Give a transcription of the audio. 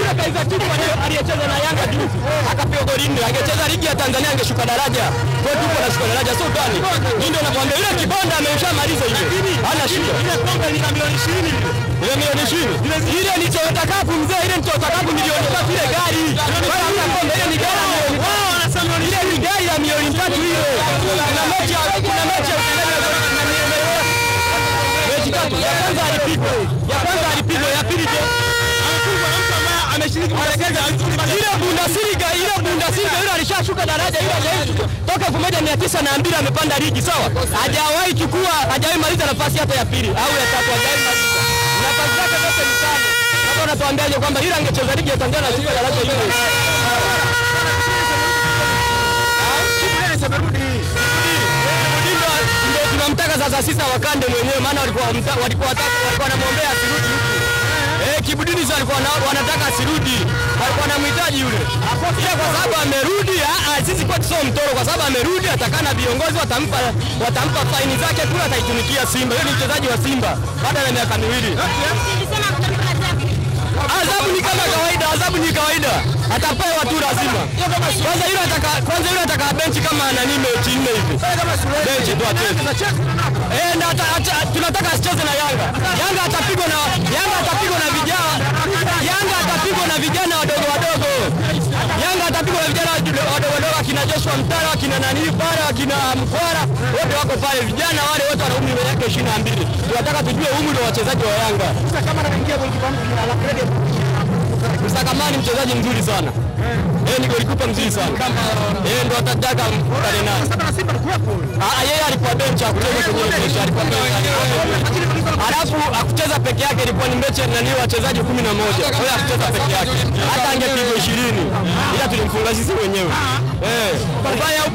Baraka Izatibu aliyecheza na Yanga juzi akapiga goli nne, angecheza ligi ya Tanzania angeshuka daraja. Kwa hiyo tuko nashuka daraja, sio utani. Mimi ndio nakwambia yule kibonda ameshamaliza ile, hana shida. Ile kombe lina milioni 20 Ile milioni 20 ile ni Toyota Cup mzee, ile ni Toyota Cup milioni tatu ile gari. Wala hata kombe ile ni gari ya milioni wao wanasema milioni ile ni gari ya milioni tatu ile. Kuna mechi ya kuna mechi ya mechi tatu. Ya kwanza alipigwa, ya kwanza alipigwa, ya pili je amefungwa na mtu ambaye ameshiriki kucheza ile Bundesliga ile Bundesliga ile alishashuka daraja ile hajawahi toka 1902 amepanda ligi sawa, hajawahi chukua hajawahi maliza nafasi hata ya pili au ya tatu, hajawahi maliza nafasi zake zote ni tano. Sasa unatuambiaje kwamba ile angecheza ligi ya Tanzania na shuka daraja ile ndio ndio tunamtaka sasa sisi wakande mwenyewe, maana walikuwa wamta- walikuwa wataka walikuwa wanamwombea asirudi huku. Eh, Kibudini sasa walikuwa wana- wanataka asirudi, walikuwa wanamhitaji yule, ila kwa sababu amerudi, ah, ah, sisi kwetu sio mtoro, kwa sababu amerudi, atakaa na viongozi, watampa watampa faini zake kule, ataitumikia Simba. Yeye ni mchezaji wa Simba baada ya miaka miwili. Adhabu ni kama kawaida, adhabu ni kawaida, atapewa tu lazima. Kwanza yule ataka kwanza yule ataka benchi kama nani mechi nne hivi. Benchi tu acheze. Eh, na ata, ata, tunataka asicheze na Yanga. Yanga atapigwa na Yanga atapigwa na vijana. Yanga atapigwa na vijana wadogo wadogo. Yanga atapigwa na vijana wadogo wadogo akina Joshua Mtara, akina nani pale, akina Mkwara, wote wako pale. Vijana wale wote wana umri wa miaka 22. Tunataka tujue umri wa wachezaji wa Yanga. kama anaingia golikipa mpya la credit Msakamani mchezaji mzuri sana. Eh, ni golikipa mzuri sana. Eh, ndo atataka mkutane naye. sasa na Simba alikuwepo Ah, yeye alikuwa benchi akucheza kwenye ile mechi, alikuwa benchi. Alafu akucheza peke yake ilikuwa ni mechi nani wachezaji kumi na moja. Kwa hiyo akucheza peke yake. Hata angepigwa ishirini. Ila tulimfunga sisi wenyewe. Eh, ubaya